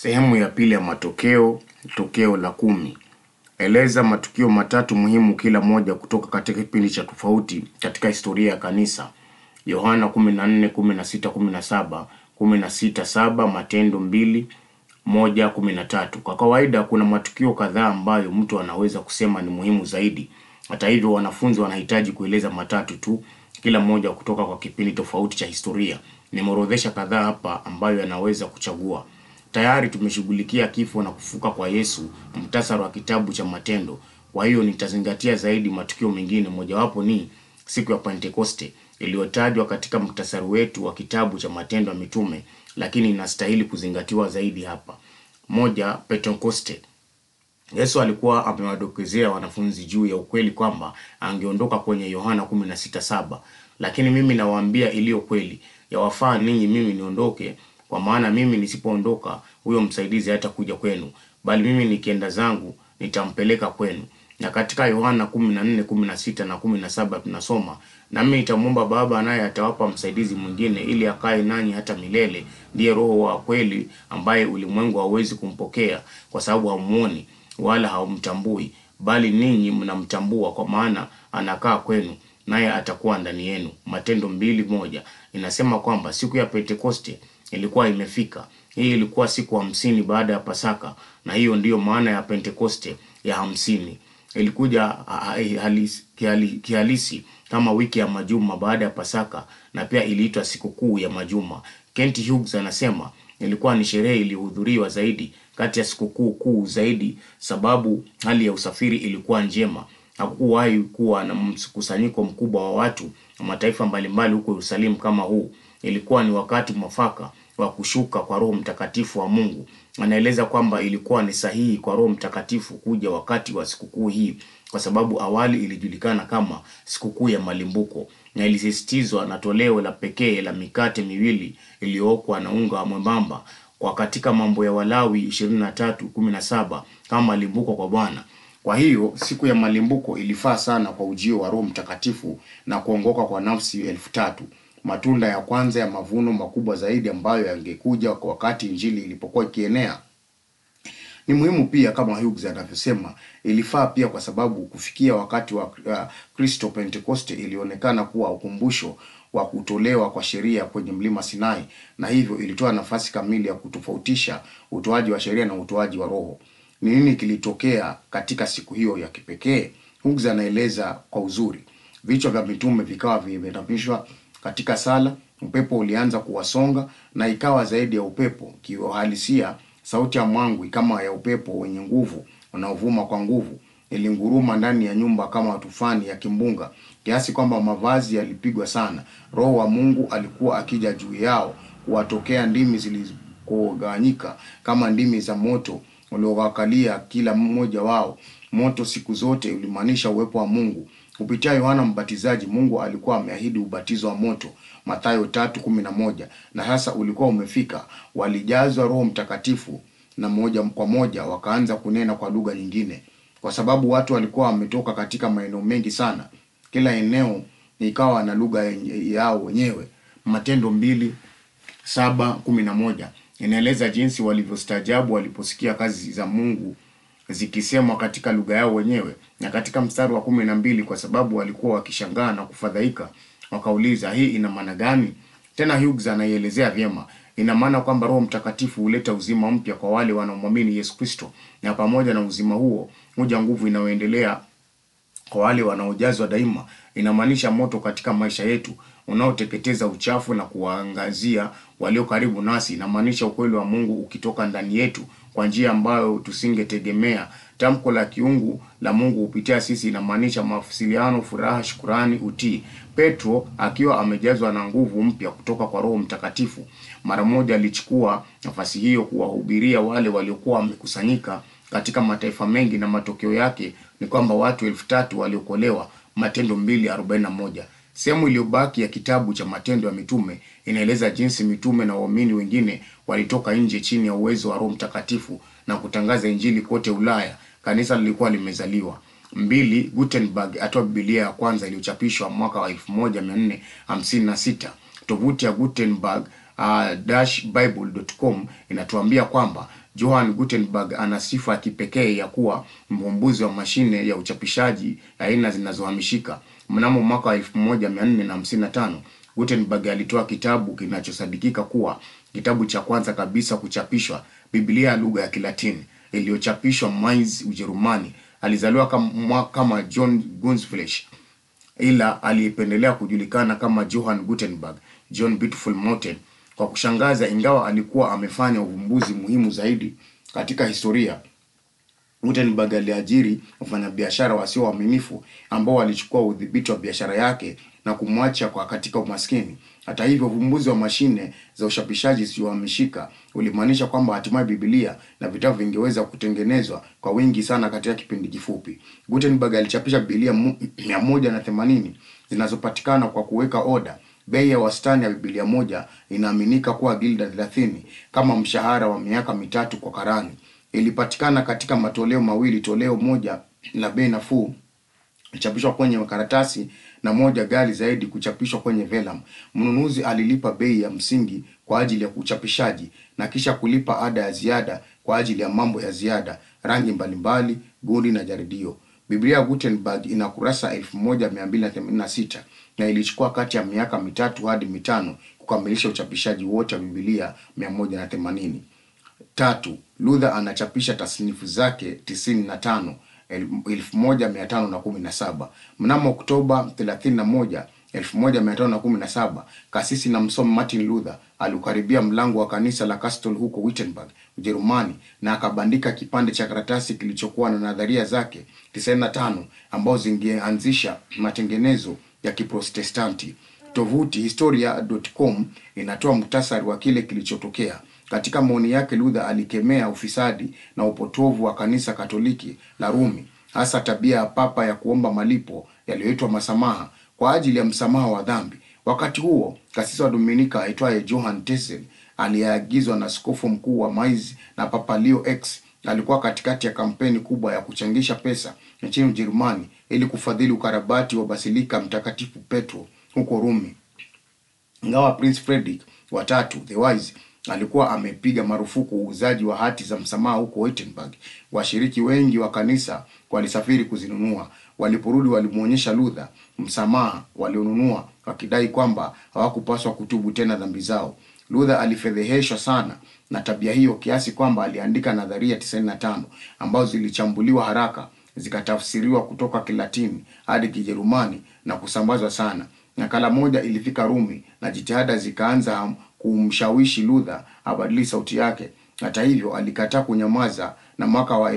Sehemu ya pili ya matokeo, tokeo la kumi. Eleza matukio matatu muhimu kila moja kutoka katika kipindi cha tofauti katika historia ya kanisa. Yohana 14, 16, 17, 16, 7, Matendo 2, moja, 13. Kwa kawaida kuna matukio kadhaa ambayo mtu anaweza kusema ni muhimu zaidi. Hata hivyo, wanafunzi wanahitaji kueleza matatu tu, kila moja kutoka kwa kipindi tofauti cha historia. Nimeorodhesha kadhaa hapa ambayo yanaweza kuchagua. Tayari tumeshughulikia kifo na kufuka kwa Yesu, muhtasari wa kitabu cha Matendo. Kwa hiyo nitazingatia zaidi matukio mengine. Mojawapo ni siku ya Pentekoste iliyotajwa katika muhtasari wetu wa kitabu cha Matendo ya Mitume, lakini inastahili kuzingatiwa zaidi hapa. Moja, Pentekoste. Yesu alikuwa amewadokezea wanafunzi juu ya ukweli kwamba angeondoka kwenye Yohana 16:7, lakini mimi nawaambia iliyo kweli, yawafaa ninyi mimi niondoke, kwa maana mimi nisipoondoka huyo msaidizi hatakuja kwenu, bali mimi nikienda zangu nitampeleka kwenu. Na katika Yohana 14:16 na 17 tunasoma, nami nitamwomba Baba naye atawapa msaidizi mwingine ili akae nanyi hata milele, ndiye Roho wa kweli ambaye ulimwengu hauwezi kumpokea kwa sababu haumuoni wala haumtambui, bali ninyi mnamtambua kwa maana anakaa kwenu naye atakuwa ndani yenu. Matendo mbili moja inasema kwamba siku ya Pentekoste ilikuwa imefika. Hii ilikuwa siku hamsini baada ya Pasaka, na hiyo ndiyo maana ya Pentekoste ya hamsini. Ilikuja halisi, kihalisi, kihalisi kama wiki ya majuma baada ya Pasaka, na pia iliitwa sikukuu ya majuma. Kent Hughes anasema ilikuwa ni sherehe iliyohudhuriwa zaidi kati ya sikukuu kuu zaidi, sababu hali ya usafiri ilikuwa njema. Hakukuwahi kuwa na mkusanyiko mkubwa wa watu na mataifa mbalimbali huko Yerusalemu kama huu. Ilikuwa ni wakati mwafaka wa kushuka kwa Roho Mtakatifu wa Mungu. Anaeleza kwamba ilikuwa ni sahihi kwa Roho Mtakatifu kuja wakati wa sikukuu hii kwa sababu awali ilijulikana kama sikukuu ya malimbuko na ilisisitizwa na toleo la pekee la mikate miwili iliyookwa na unga mwembamba kwa katika Mambo ya Walawi 23:17 kama malimbuko kwa Bwana. Kwa hiyo siku ya malimbuko ilifaa sana kwa ujio wa Roho Mtakatifu na kuongoka kwa nafsi elfu tatu matunda ya kwanza ya mavuno makubwa zaidi ambayo yangekuja kwa wakati injili ilipokuwa ikienea. Ni muhimu pia kama Hughes anavyosema, ilifaa pia kwa sababu kufikia wakati wa Kristo, uh, Pentekoste ilionekana kuwa ukumbusho wa kutolewa kwa sheria kwenye mlima Sinai, na hivyo ilitoa nafasi kamili ya kutofautisha utoaji wa sheria na utoaji wa Roho. Ni nini kilitokea katika siku hiyo ya kipekee? Hughes anaeleza kwa uzuri. Vichwa vya mitume vikawa vimeinamishwa katika sala, upepo ulianza kuwasonga na ikawa zaidi ya upepo. Kiuhalisia, sauti ya mwangwi kama ya upepo wenye nguvu unaovuma kwa nguvu ilinguruma ndani ya nyumba kama tufani ya kimbunga, kiasi kwamba mavazi yalipigwa sana. Roho wa Mungu alikuwa akija juu yao, kuwatokea ndimi zilikogawanyika kama ndimi za moto uliowakalia kila mmoja wao. Moto siku zote ulimaanisha uwepo wa Mungu. Kupitia Yohana Mbatizaji, Mungu alikuwa ameahidi ubatizo wa moto, Mathayo 3:11, na sasa ulikuwa umefika. Walijazwa Roho Mtakatifu na moja kwa moja wakaanza kunena kwa lugha nyingine, kwa sababu watu walikuwa wametoka katika maeneo mengi sana. Kila eneo ikawa na lugha yao wenyewe. Matendo mbili saba kumi na moja inaeleza jinsi walivyostaajabu waliposikia kazi za Mungu zikisemwa katika lugha yao wenyewe. Na katika mstari wa kumi na mbili kwa sababu walikuwa wakishangaa na kufadhaika, wakauliza hii ina maana gani? Tena Hughes anaielezea vyema. Ina maana kwamba Roho Mtakatifu huleta uzima mpya kwa wale wanaomwamini Yesu Kristo, na pamoja na uzima huo huja nguvu inayoendelea kwa wale wanaojazwa daima. Inamaanisha moto katika maisha yetu unaoteketeza uchafu na kuwaangazia walio karibu nasi. Inamaanisha ukweli wa Mungu ukitoka ndani yetu kwa njia ambayo tusingetegemea. Tamko la kiungu la Mungu kupitia sisi inamaanisha mawasiliano, furaha, shukurani, utii. Petro akiwa amejazwa na nguvu mpya kutoka kwa Roho Mtakatifu, mara moja alichukua nafasi hiyo kuwahubiria wale waliokuwa wamekusanyika katika mataifa mengi, na matokeo yake ni kwamba watu elfu tatu waliokolewa. Matendo 2:41. Sehemu iliyobaki ya kitabu cha Matendo ya Mitume inaeleza jinsi mitume na waumini wengine walitoka nje chini ya uwezo wa Roho Mtakatifu na kutangaza Injili kote Ulaya. Kanisa lilikuwa limezaliwa. Mbili, Gutenberg atoa Biblia ya kwanza iliyochapishwa mwaka wa 1456. Tovuti ya Gutenberg uh, bible.com inatuambia kwamba Johann Gutenberg ana sifa ya kipekee ya kuwa mvumbuzi wa mashine ya uchapishaji aina zinazohamishika. Mnamo mwaka wa 1455 Gutenberg alitoa kitabu kinachosadikika kuwa kitabu cha kwanza kabisa kuchapishwa, Biblia ya lugha ya Kilatini iliyochapishwa Mainz, Ujerumani. Alizaliwa kama, kama John Gunsflish ila alipendelea kujulikana kama Johann Gutenberg, John Beautiful Mountain. Kwa kushangaza, ingawa alikuwa amefanya uvumbuzi muhimu zaidi katika historia, Gutenberg aliajiri wafanyabiashara wasio waaminifu ambao walichukua udhibiti wa biashara yake na kumwacha kwa katika umaskini. Hata hivyo, uvumbuzi wa mashine za ushapishaji isiyohamishika ulimaanisha kwamba hatimaye Biblia na vitabu vingeweza kutengenezwa kwa wingi sana katika kipindi kifupi. Gutenberg alichapisha Biblia mia moja na themanini zinazopatikana kwa kuweka oda. Bei ya wastani ya Biblia moja inaaminika kuwa gilda 30 kama mshahara wa miaka mitatu kwa karani. Ilipatikana katika matoleo mawili, toleo moja la bei nafuu kuchapishwa kwenye makaratasi na moja ghali zaidi kuchapishwa kwenye vellum. Mnunuzi alilipa bei ya msingi kwa ajili ya uchapishaji na kisha kulipa ada ya ziada kwa ajili ya mambo ya ziada, rangi mbalimbali, gundi na jaridio. Biblia ya Gutenberg ina kurasa 1286 na ilichukua kati ya miaka mitatu hadi mitano kukamilisha uchapishaji wote wa Biblia 180. Tatu, Luther anachapisha tasnifu zake 95 1517. Mnamo Oktoba 31, 1517, kasisi na msomi Martin Luther aliukaribia mlango wa kanisa la Castle huko Wittenberg, Ujerumani na akabandika kipande cha karatasi kilichokuwa na nadharia zake 95 ambazo zingeanzisha matengenezo ya Kiprotestanti. Tovuti historia.com inatoa muhtasari wa kile kilichotokea. Katika maoni yake, Luther alikemea ufisadi na upotovu wa kanisa Katoliki la Rumi, hasa tabia ya papa ya kuomba malipo yaliyoitwa masamaha kwa ajili ya msamaha wa dhambi. Wakati huo, kasisi wa Dominika aitwaye Johann Tessel aliyeagizwa na askofu mkuu wa Mainz na Papa Leo X alikuwa katikati ya kampeni kubwa ya kuchangisha pesa nchini Ujerumani ili kufadhili ukarabati wa basilika Mtakatifu Petro huko Rumi. Ingawa Prince Frederick wa tatu the Wise alikuwa amepiga marufuku uuzaji wa hati za msamaha huko Wittenberg, washiriki wengi wa kanisa walisafiri kuzinunua. Waliporudi walimwonyesha Luther msamaha walionunua, wakidai kwamba hawakupaswa kutubu tena dhambi zao. Luther alifedheheshwa sana na tabia hiyo kiasi kwamba aliandika nadharia 95 ambazo zilichambuliwa haraka zikatafsiriwa kutoka Kilatini hadi Kijerumani na kusambazwa sana. Nakala moja ilifika Rumi na jitihada zikaanza kumshawishi Luther abadili sauti yake. Hata hivyo, alikataa kunyamaza na mwaka wa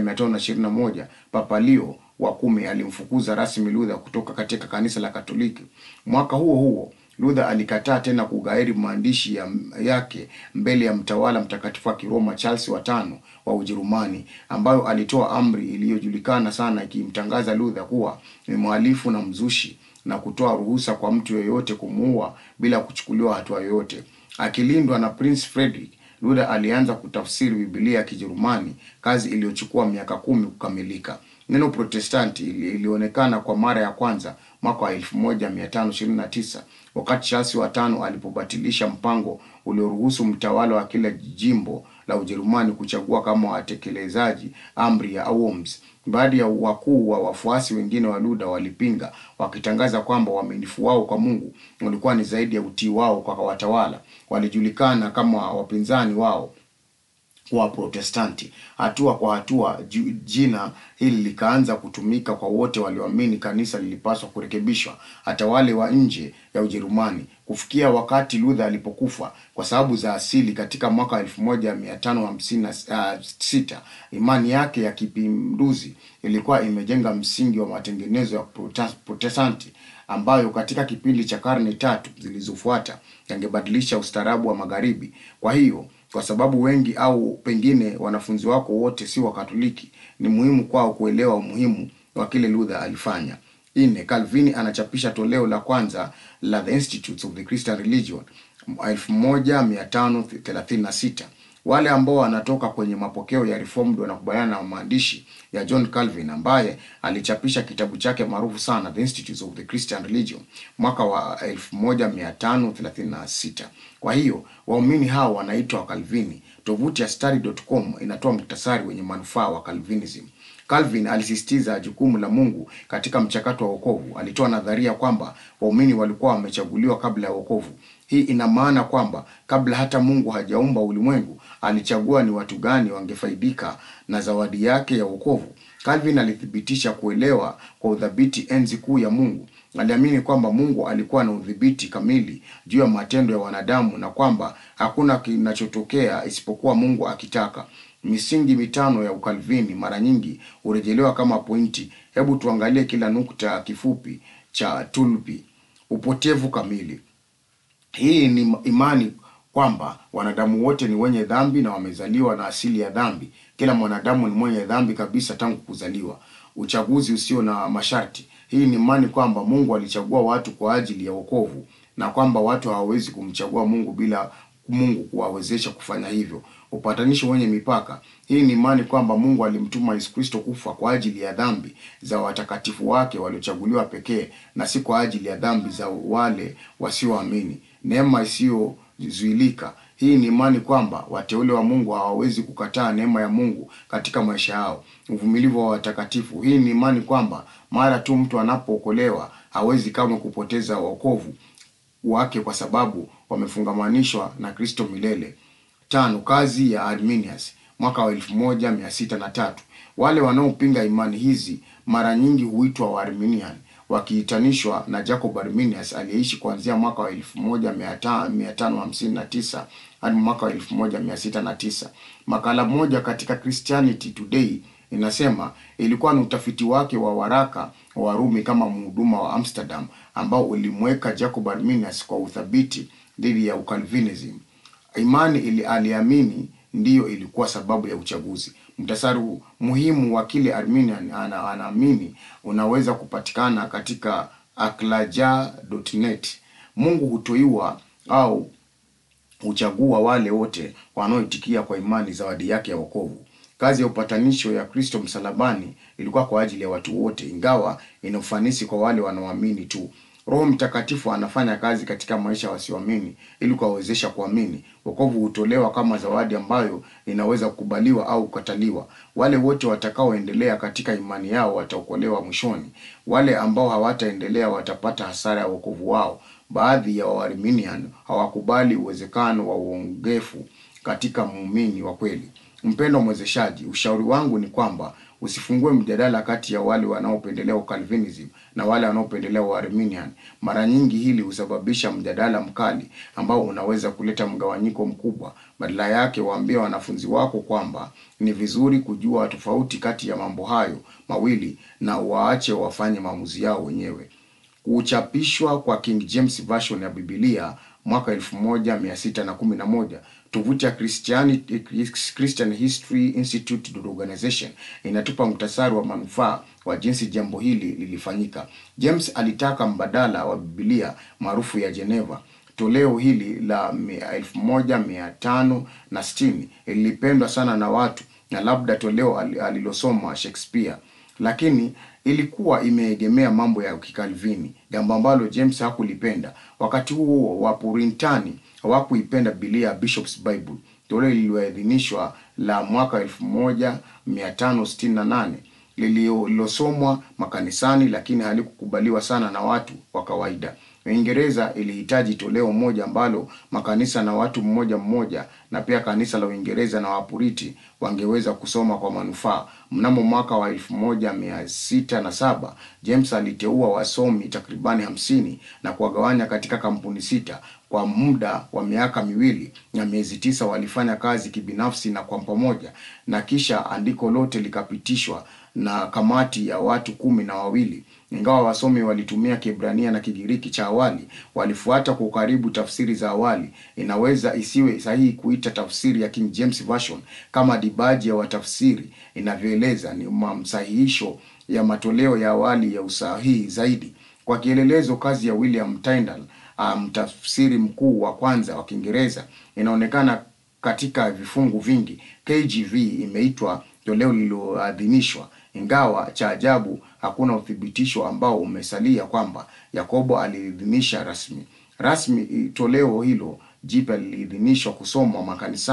1521 Papa Leo wa kumi alimfukuza rasmi Luther kutoka katika kanisa la Katoliki. Mwaka huo huo Luther alikataa tena kugairi maandishi ya, yake mbele ya mtawala mtakatifu wa Kiroma Charles wa tano wa Ujerumani, ambayo alitoa amri iliyojulikana sana ikimtangaza Luther kuwa ni mhalifu na mzushi na kutoa ruhusa kwa mtu yeyote kumuua bila kuchukuliwa hatua yoyote. Akilindwa na Prince Frederick, Luther alianza kutafsiri Biblia ya Kijerumani, kazi iliyochukua miaka kumi kukamilika. Neno Protestanti ilionekana kwa mara ya kwanza mwaka wa 1529 wakati Charles wa tano alipobatilisha mpango ulioruhusu mtawala wa kila jimbo la Ujerumani kuchagua kama watekelezaji amri ya Worms. Baadhi ya wakuu wa wafuasi wengine wa Luther walipinga, wakitangaza kwamba uaminifu wao kwa Mungu ulikuwa ni zaidi ya utii wao kwa watawala. Walijulikana kama wapinzani wao wa Protestanti. Hatua kwa hatua, jina hili likaanza kutumika kwa wote walioamini kanisa lilipaswa kurekebishwa, hata wale wa nje ya Ujerumani. Kufikia wakati Luther alipokufa kwa sababu za asili katika mwaka 1556, imani yake ya kipinduzi ilikuwa imejenga msingi wa matengenezo ya Protestanti ambayo katika kipindi cha karne tatu zilizofuata yangebadilisha ustaarabu wa Magharibi. Kwa hiyo kwa sababu wengi au pengine wanafunzi wako wote si Wakatoliki, ni muhimu kwao kuelewa umuhimu wa kile Luther alifanya. Nne, Calvin anachapisha toleo la kwanza la The Institutes of the Christian Religion 1536. Wale ambao wanatoka kwenye mapokeo ya Reformed wanakubaliana na maandishi ya John Calvin ambaye alichapisha kitabu chake maarufu sana The Institutes of the Christian Religion mwaka wa 1536. Kwa hiyo waumini hao wanaitwa Calvini Tovuti ya study.com inatoa muhtasari wenye manufaa wa Calvinism. Calvin alisisitiza jukumu la Mungu katika mchakato wa wokovu. Alitoa nadharia kwamba waumini walikuwa wamechaguliwa kabla ya wokovu. Hii ina maana kwamba kabla hata Mungu hajaumba ulimwengu, alichagua ni watu gani wangefaidika na zawadi yake ya wokovu. Calvin alithibitisha kuelewa kwa udhabiti enzi kuu ya Mungu. Aliamini kwamba Mungu alikuwa na udhibiti kamili juu ya matendo ya wanadamu na kwamba hakuna kinachotokea isipokuwa Mungu akitaka. Misingi mitano ya Ukalvini mara nyingi hurejelewa kama pointi. Hebu tuangalie kila nukta kifupi cha tulpi. Upotevu kamili. Hii ni imani kwamba wanadamu wote ni wenye dhambi na wamezaliwa na asili ya dhambi. Kila mwanadamu ni mwenye dhambi kabisa tangu kuzaliwa. Uchaguzi usio na masharti. Hii ni imani kwamba Mungu alichagua watu kwa ajili ya wokovu na kwamba watu hawawezi kumchagua Mungu bila Mungu kuwawezesha kufanya hivyo. Upatanisho wenye mipaka. Hii ni imani kwamba Mungu alimtuma Yesu Kristo kufa kwa ajili ya dhambi za watakatifu wake waliochaguliwa pekee na si kwa ajili ya dhambi za wale wasioamini. Neema isiyozuilika. Hii ni imani kwamba wateule wa Mungu hawawezi kukataa neema ya Mungu katika maisha yao. Uvumilivu wa watakatifu. Hii ni imani kwamba mara tu mtu anapookolewa hawezi kamwe kupoteza wokovu wake kwa sababu wamefungamanishwa na Kristo milele. Tano, kazi ya Arminius mwaka wa elfu moja mia sita na tatu. Wale wanaopinga imani hizi mara nyingi huitwa Waarminian wakiitanishwa na Jacob Arminius aliyeishi kuanzia mwaka wa elfu moja mia tano hamsini na tisa hadi mwaka wa elfu moja mia sita na tisa. Makala moja katika Christianity Today inasema ilikuwa ni utafiti wake wa waraka wa Warumi kama mhuduma wa Amsterdam ambao ulimweka Jacob Arminius kwa uthabiti dhidi ya Ukalvinism. Imani ili aliamini ndiyo ilikuwa sababu ya uchaguzi. Mtasari muhimu wa kile Arminian ana, anaamini unaweza kupatikana katika aklaja.net. Mungu hutoiwa au huchagua wale wote wanaoitikia kwa imani zawadi yake ya wokovu. Kazi ya upatanisho ya Kristo msalabani ilikuwa kwa ajili ya watu wote, ingawa ina ufanisi kwa wale wanaoamini tu. Roho Mtakatifu anafanya kazi katika maisha ya wasioamini ili kuwawezesha kuamini. Wokovu hutolewa kama zawadi ambayo inaweza kukubaliwa au kukataliwa. Wale wote watakaoendelea katika imani yao wataokolewa mwishoni. Wale ambao hawataendelea watapata hasara ya wokovu wao. Baadhi ya Waarminian hawakubali uwezekano wa uongefu katika muumini wa kweli. Mpendo mwezeshaji, ushauri wangu ni kwamba usifungue mjadala kati ya wale wanaopendelea Ukalvinism na wale wanaopendelea Uarminian. Mara nyingi hili husababisha mjadala mkali ambao unaweza kuleta mgawanyiko mkubwa. Badala yake, waambie wanafunzi wako kwamba ni vizuri kujua tofauti kati ya mambo hayo mawili na waache wafanye maamuzi yao wenyewe. Kuchapishwa kwa King James Version ya Biblia mwaka 1611 tovuti ya Christianity, Christian History Institute Organization inatupa muhtasari wa manufaa wa jinsi jambo hili lilifanyika. James alitaka mbadala wa Biblia maarufu ya Geneva. Toleo hili la elfu moja mia tano na sitini lilipendwa sana na watu na labda toleo alilosoma Shakespeare, lakini ilikuwa imeegemea mambo ya kikalvini, jambo ambalo James hakulipenda. Wakati huo Wapuritani hawakuipenda Biblia ya Bishop's Bible, toleo lililoidhinishwa la mwaka 1568 lililosomwa makanisani, lakini halikukubaliwa sana na watu wa kawaida. Uingereza ilihitaji toleo moja ambalo makanisa na watu mmoja mmoja na pia kanisa la Uingereza na Wapuriti wangeweza kusoma kwa manufaa. Mnamo mwaka wa elfu moja mia sita na saba James aliteua wasomi takribani hamsini na kuwagawanya katika kampuni sita. Kwa muda wa miaka miwili na miezi tisa walifanya kazi kibinafsi na kwa pamoja, na kisha andiko lote likapitishwa na kamati ya watu kumi na wawili. Ingawa wasomi walitumia Kiebrania na Kigiriki cha awali, walifuata kwa ukaribu tafsiri za awali. Inaweza isiwe sahihi kuita tafsiri ya King James Version kama dibaji ya watafsiri inavyoeleza, ni mamsahihisho ya matoleo ya awali ya usahihi zaidi. Kwa kielelezo, kazi ya William Tyndale, mtafsiri um, mkuu wa kwanza wa Kiingereza, inaonekana katika vifungu vingi. KJV imeitwa toleo lililoadhinishwa ingawa cha ajabu hakuna uthibitisho ambao umesalia kwamba Yakobo aliidhinisha rasmi rasmi. Toleo hilo jipya liliidhinishwa kusomwa makanisani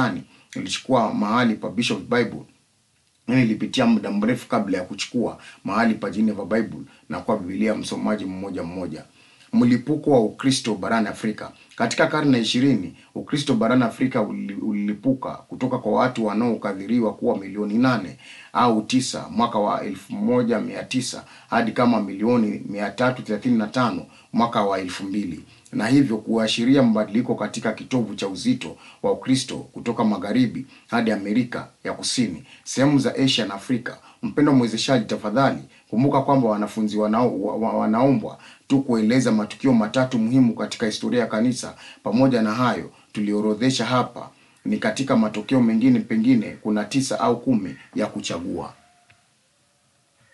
ilichukua mahali pa Bishop Bible Mimi nilipitia muda mrefu kabla ya kuchukua mahali pa Geneva Bible na kwa Biblia msomaji mmoja mmoja. Mlipuko wa Ukristo barani Afrika. Katika karne ya ishirini, Ukristo barani Afrika uli- ulilipuka kutoka kwa watu wanaokadiriwa kuwa milioni nane au tisa mwaka wa elfu moja mia tisa hadi kama milioni mia tatu thelathini na tano mwaka wa elfu mbili na hivyo kuashiria mabadiliko katika kitovu cha uzito wa Ukristo kutoka magharibi hadi Amerika ya Kusini, sehemu za Asia na Afrika. Mpendwa mwezeshaji, tafadhali kumbuka kwamba wanafunzi wanao, wa, wa- wanaombwa tu kueleza matukio matatu muhimu katika historia ya kanisa. Pamoja na hayo tuliorodhesha hapa, ni katika matokeo mengine, pengine kuna tisa au kumi ya kuchagua.